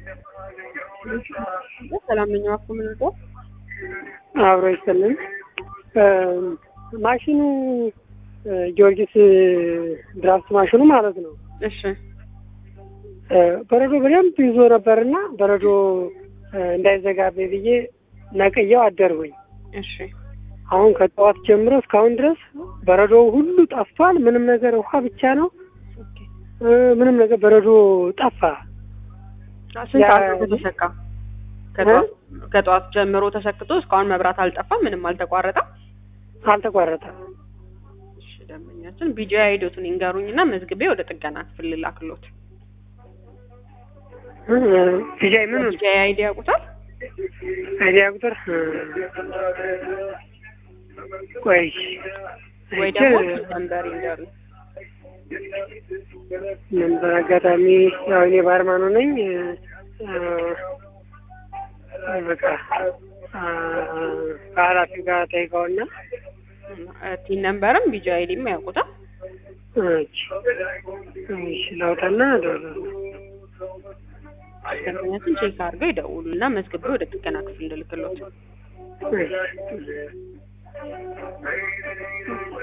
ሰላም ነኝ። እባክዎ ምን ልርዳው? አብሮ ይስጥልን። ማሽኑ ጊዮርጊስ ድራፍት ማሽኑ ማለት ነው። እሺ በረዶ በደንብ ይዞ ነበርና በረዶ እንዳይዘጋብኝ ብዬ ነቅየው አደርጉኝ። እሺ አሁን ከጠዋት ጀምሮ እስካሁን ድረስ በረዶው ሁሉ ጠፍቷል። ምንም ነገር ውሃ ብቻ ነው። ኦኬ። ምንም ነገር በረዶ ጠፋ። ስንት ያ- ሰዓት ነው ተሰካ? ከጠዋት ከጠዋት ጀምሮ ተሰክቶ እስካሁን መብራት አልጠፋም፣ ምንም አልተቋረጠም። አልተቋረጠም። እሺ ደንበኛችን ቢጂ አይዶቱን ይንገሩኝና መዝግቤ ወደ ጥገና ክፍል ልላክሎት። ዲጃይ ምኑን ቢጂ አይዲ ያውቁታል? አይዲያ ቁጥር ቆይ ወይ አይቼ ደግሞ ነምበር ይንገሩኝ። ነበር አጋጣሚ ያው እኔ ባርማኑ ነኝ። አ፣ በቃ አ፣ ከኃላፊው ጋር ጠይቀውና ቲን ነምበርም ቢጂ አይዲም ያውቁታል? እሺ እሺ ላውጣና እደውላለሁ። ደንበኛችን ቼክ አድርገው ይደውሉና መዝግቤ ወደ ጥገና ክፍል እንልክሎት። እሺ